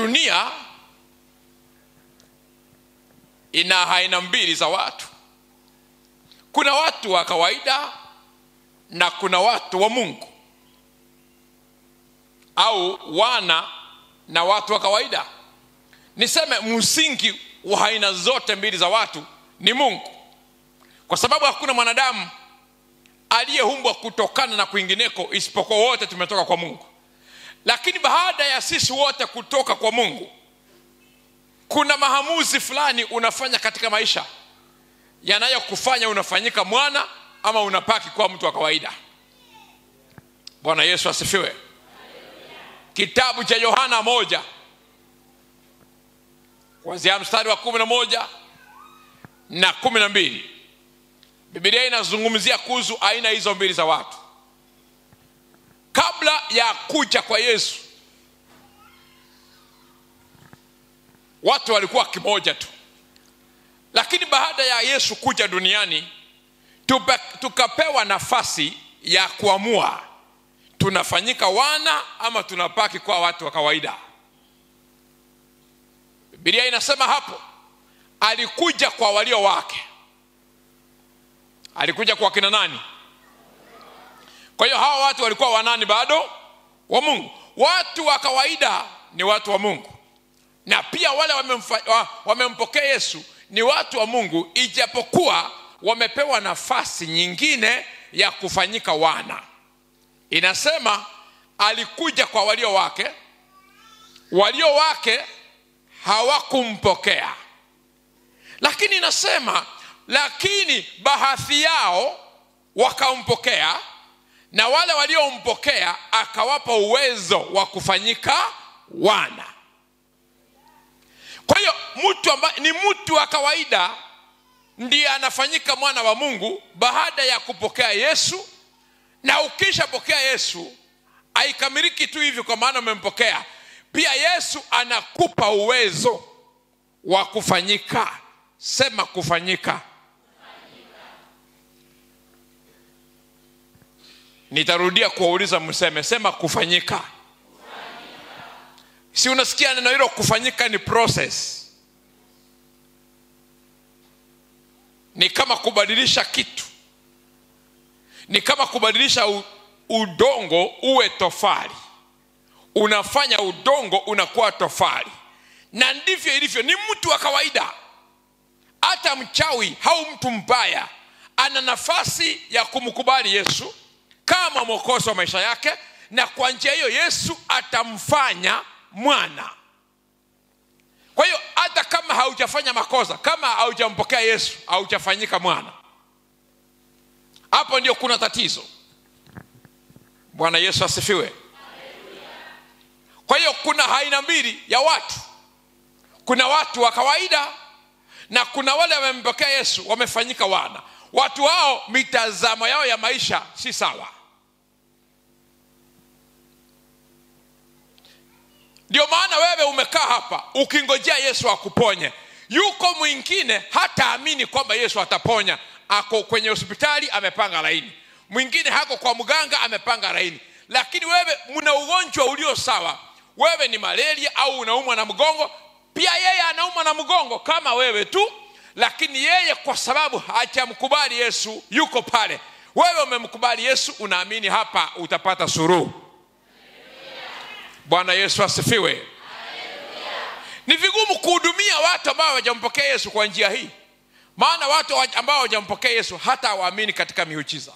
dunia ina aina mbili za watu kuna watu wa kawaida na kuna watu wa mungu au wana na watu wa kawaida niseme msingi wa aina zote mbili za watu ni mungu kwa sababu hakuna mwanadamu aliyeumbwa kutokana na kwingineko isipokuwa wote tumetoka kwa mungu lakini baada ya sisi wote kutoka kwa mungu kuna maamuzi fulani unafanya katika maisha yanayokufanya unafanyika mwana ama unapaki kuwa mtu wa kawaida bwana yesu asifiwe kitabu cha yohana moja kuanzia mstari wa kumi na moja na kumi na mbili bibilia inazungumzia kuhusu aina hizo mbili za watu kabla ya kuja kwa yesu watu walikuwa kimoja tu lakini baada ya yesu kuja duniani tupe, tukapewa nafasi ya kuamua tunafanyika wana ama tunapaki kwa watu wa kawaida bibilia inasema hapo alikuja kwa walio wake alikuja kwa kina nani kwa hiyo hawa watu walikuwa wanani bado wa mungu watu wa kawaida ni watu wa mungu na pia wale wamemfa, wa, wamempokea yesu ni watu wa mungu ijapokuwa wamepewa nafasi nyingine ya kufanyika wana inasema alikuja kwa walio wake walio wake hawakumpokea lakini inasema lakini baadhi yao wakampokea na wale waliompokea akawapa uwezo wa kufanyika wana kwa hiyo mtu ambaye ni mtu wa kawaida ndiye anafanyika mwana wa mungu baada ya kupokea yesu na ukishapokea yesu haikamiliki tu hivi kwa maana umempokea pia yesu anakupa uwezo wa kufanyika sema kufanyika nitarudia kuwauliza mseme sema kufanyika, kufanyika. si unasikia neno hilo kufanyika ni process ni kama kubadilisha kitu ni kama kubadilisha u, udongo uwe tofali unafanya udongo unakuwa tofali na ndivyo ilivyo ni mtu wa kawaida hata mchawi au mtu mbaya ana nafasi ya kumkubali yesu kama mwokozi wa maisha yake na kwa njia hiyo yesu atamfanya mwana kwa hiyo hata kama haujafanya makosa kama haujampokea yesu haujafanyika mwana hapo ndio kuna tatizo bwana yesu asifiwe kwa hiyo kuna aina mbili ya watu kuna watu wa kawaida na kuna wale wamempokea yesu wamefanyika wana watu hao mitazamo yao ya maisha si sawa ndio maana wewe umekaa hapa ukingojea yesu akuponye yuko mwingine hataamini kwamba yesu ataponya ako kwenye hospitali amepanga laini mwingine hako kwa mganga amepanga laini lakini wewe mna ugonjwa ulio sawa wewe ni malaria au unaumwa na mgongo pia yeye anaumwa na mgongo kama wewe tu lakini yeye kwa sababu hajamkubali yesu yuko pale wewe umemkubali yesu unaamini hapa utapata suruhu bwana yesu asifiwe ni vigumu kuhudumia watu ambao hawajampokea yesu kwa njia hii maana watu ambao hawajampokea yesu hata hawaamini katika miujiza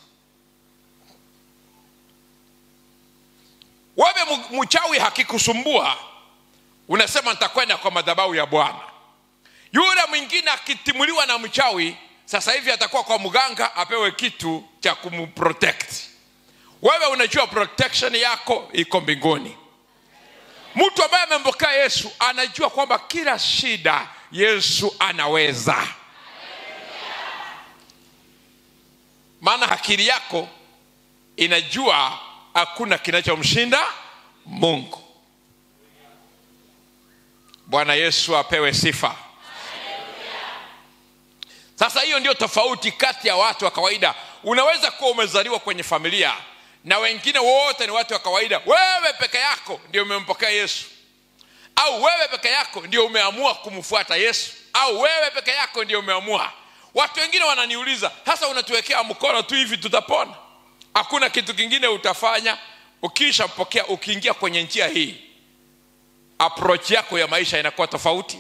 wewe mchawi hakikusumbua unasema nitakwenda kwa madhabahu ya bwana yule mwingine akitimuliwa na mchawi sasa hivi atakuwa kwa mganga apewe kitu cha kumprotect wewe unajua protection yako iko mbinguni mtu ambaye amempokea yesu anajua kwamba kila shida yesu anaweza maana akili yako inajua hakuna kinachomshinda mungu bwana yesu apewe sifa sasa hiyo ndio tofauti kati ya watu wa kawaida unaweza kuwa umezaliwa kwenye familia na wengine wote ni watu wa kawaida wewe peke yako ndio umempokea yesu au wewe peke yako ndio umeamua kumfuata yesu au wewe peke yako ndio umeamua watu wengine wananiuliza sasa unatuwekea mkono tu hivi tutapona hakuna kitu kingine utafanya ukishampokea ukiingia kwenye njia hii approach yako ya maisha inakuwa tofauti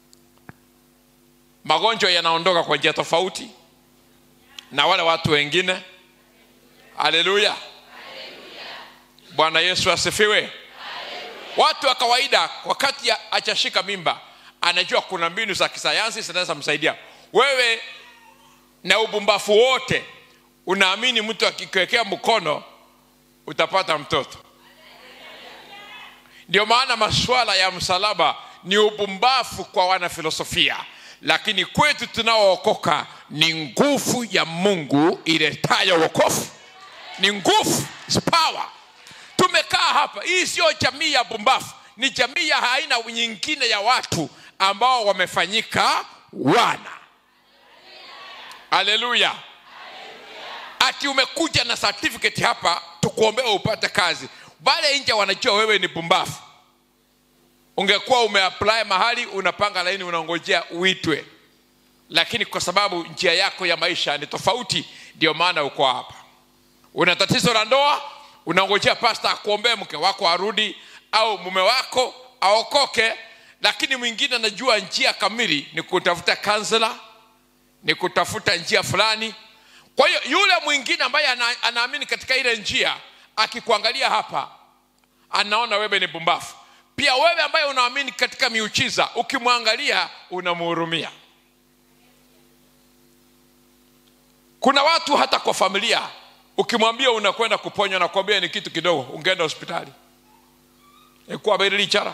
magonjwa yanaondoka kwa njia tofauti na wale watu wengine haleluya bwana yesu asifiwe watu wa kawaida wakati ya- achashika mimba anajua kuna mbinu za kisayansi zinaweza msaidia wewe na ubumbafu wote unaamini mtu akikiwekea mkono utapata mtoto ndio maana masuala ya msalaba ni ubumbafu kwa wanafilosofia lakini kwetu tunaookoka ni nguvu ya mungu iletayo wokovu ni nguvu is power tumekaa hapa hii sio jamii ya bumbafu ni jamii ya aina nyingine ya watu ambao wamefanyika wana haleluya ati umekuja na certificate hapa tukuombea upate kazi wale nje wanajua wewe ni bumbafu ungekuwa umeapply mahali unapanga laini unangojea uitwe lakini kwa sababu njia yako ya maisha ni tofauti ndio maana uko hapa una tatizo la ndoa unangojea pasta akuombee mke wako arudi au mume wako aokoke lakini mwingine anajua njia kamili ni kutafuta kansela ni kutafuta njia fulani kwa hiyo yule mwingine ambaye ana, anaamini katika ile njia akikuangalia hapa anaona wewe ni bumbafu pia wewe ambaye unaamini katika miuchiza ukimwangalia unamhurumia kuna watu hata kwa familia ukimwambia unakwenda kuponywa nakwambia ni kitu kidogo ungeenda hospitali ikuabirilichara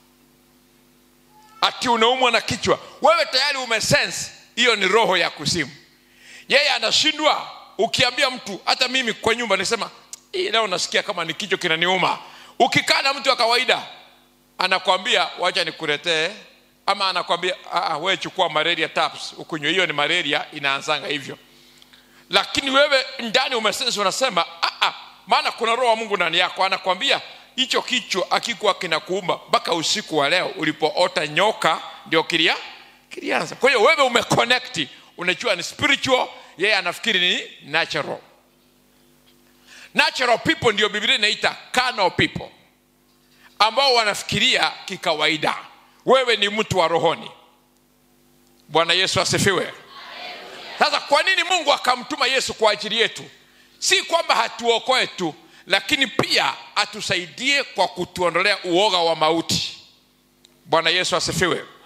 ati unaumwa na kichwa wewe tayari umesense hiyo ni roho ya kusimu yeye anashindwa ukiambia mtu hata mimi kwa nyumba nisema hii leo nasikia kama ni kichwa kinaniuma ukikaa na mtu wa kawaida anakwambia wacha nikuletee ama anakwambia "Ah, wewe chukua malaria tabs ukunywe hiyo ni malaria inaanzanga hivyo lakini wewe ndani umesensi unasema "Ah, ah, maana kuna roho wa mungu ndani yako anakwambia hicho kichwa akikuwa kinakuuma mpaka usiku wa leo ulipoota nyoka ndio kilia kilianza kwa hiyo wewe umeconnect unajua ni spiritual yeye anafikiri ni natural natural people ndio biblia inaita carnal people ambao wanafikiria kikawaida wewe ni mtu wa rohoni bwana yesu asifiwe sasa kwa nini mungu akamtuma yesu kwa ajili yetu si kwamba hatuokoe tu lakini pia atusaidie kwa kutuondolea uoga wa mauti bwana yesu asifiwe